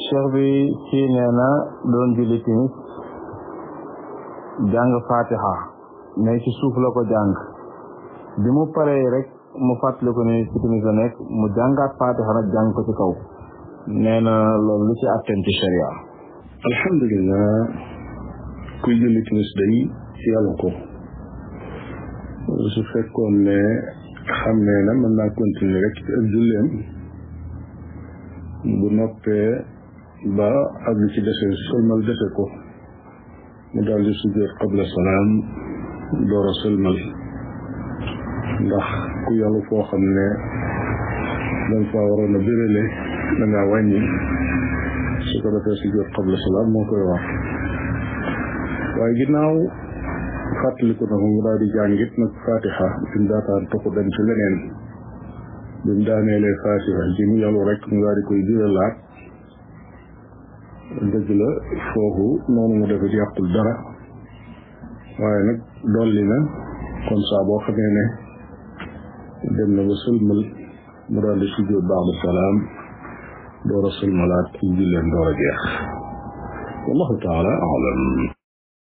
cheikh bi kii nee na doon julli timis jàng fatiha mais ci suuf la ko jàng bi mu paree rek mu fàttali ko ni ci timis la nekk mu jàngaat fatiha nag jàng ko ci kaw nee na loolu lu ci atteen ci sharia alhamdulilah kuy julli timis day yàlla ko su fekkoon ne xam ne na mën naa continuer rek ci ak julleem bu noppee ba ak li ci dese sëlmal dese ko mu daal di sujjóot qabla salaam door a sëlmal ndax ku yàllu foo xam ne dañ faa waroon a bérélé da ngaa wàññi su ko defee sujjóot qabla salaam moo koy wax waaye ginnaaw fàttaliku na ko mu daal di jàngit nag fatiha bi mu daataan toxu dem ci leneen bi mu daaneelee fatiha ji mu yàllu rek mu daal di koy biralaat dëgg la foofu noonu mu defit yàqul dara waaye nag dolli na kon saa boo xamee ne dem na ba sëlmal mu daal di sujjóot ba'da salaam door a sëlmalaat ci julleen door a jeex wallahu taala alam